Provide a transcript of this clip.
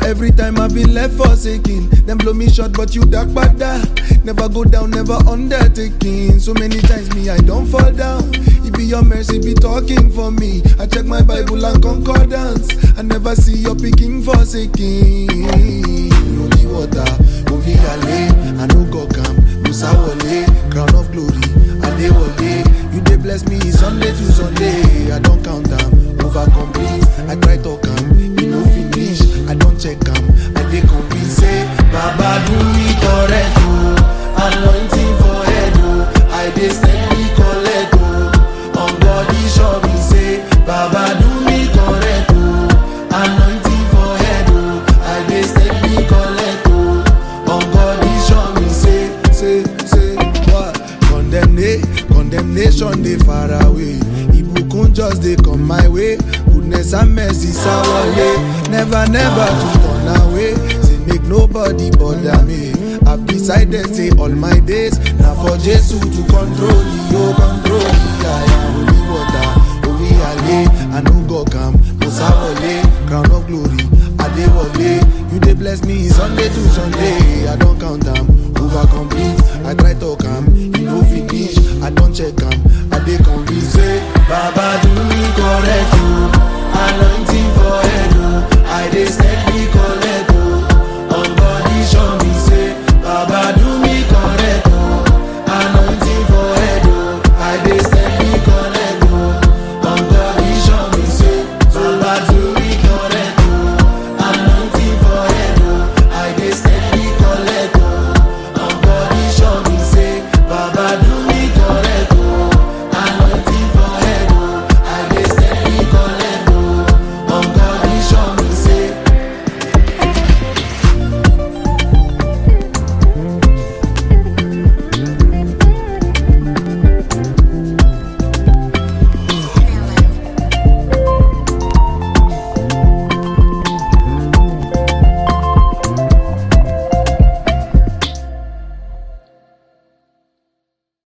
Every time I've been left forsaken, them blow me short, but you dark bada. Never go down, never undertaking. So many times me I don't fall down. It be your mercy be talking for me. I check my Bible and concordance. I never see your picking forsaken. Holy water, holy ale, I no go come. Musa wale, crown of glory, Adewale. You dey bless me Sunday to Sunday. I don't count them, over complete. I try to come, you no finish. I don't check them, I dey convince say Baba do me correct oh, anointing for head oh. I dey steady collect oh, on body show me say Baba do me correct oh, anointing for head oh. I dey steady collect oh, on body show me say say say what condemnation condemnation dey far away ibukun just dey come my way goodness and mercy sawale never never to turn away say make nobody bother me i decided say all my days na for jesu to control the o control the aya holy water holy ale i no go calm musa wale crown of glory adewale you dey bless me sunday to sunday i don count am over complete i try talk am e no finish i don check am i dey convinced say baba do me correct